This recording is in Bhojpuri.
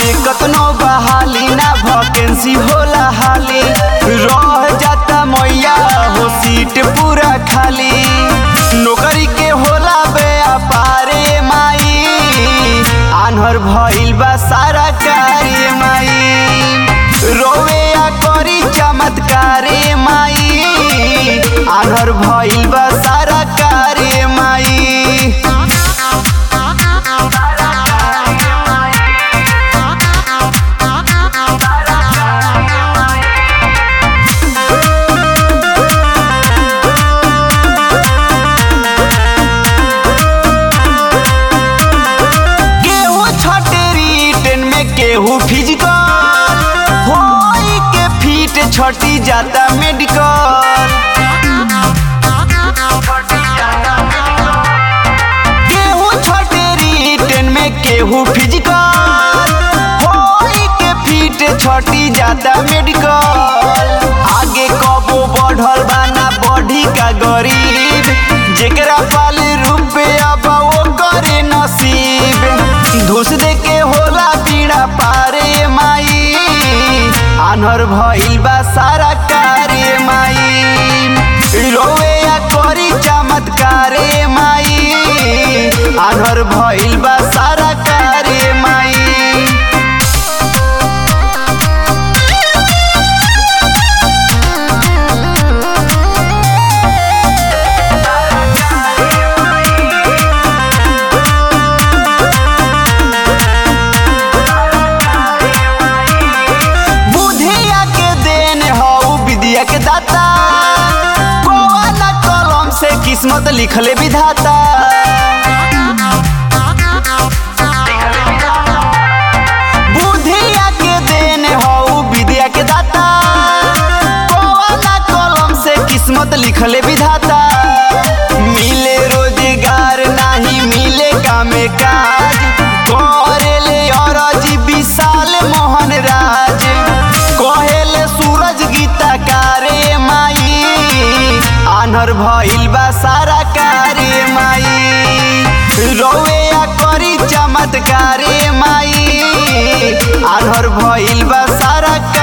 में कतनो बहाली ना वैकेंसी होला हाली रह जाता मैया हो सीट पूरा खाली नौकरी के होला व्यापारे माई आन्हर भइल बा सारा कार्य माई रोवे आ करी चमत्कारे माई आन्हर भइल बा सारा कार्य माई केहू छठे रिटर्न में केहू फिजिकल होई के फीट छठी जाता मेडिकल केहू छठे रिटर्न में केहू फिजिकल होई के फीट छठी जाता मेडिकल आगे कबो बढ़ल बाना बढ़ी का गरीब जेकरा पाल रुपया बा वो करे नसीब धुस दे के होला पीड़ा पारे माई आन्हर भइल बा सारा कार्य माई रोवे आ करी चमत्कारे माई आन्हर भइल बा सारा कार्य माई बुधिया के देन हऊ विद्या के दाता कौन कलम से किस्मत लिखले विधाता बुधिया के देन हऊ विद्या के दाता कौन कलम से किस्मत लिखले विधाता मिले रोजगार नाही मिले कामे काज करेले अरजी विशाल मोहन राज कहेले सूरज गीता कारे माई आन्हर भइल बा सारा कार्य माई रोवे आ करी चमत्कारे माई आन्हर भइल बा सारा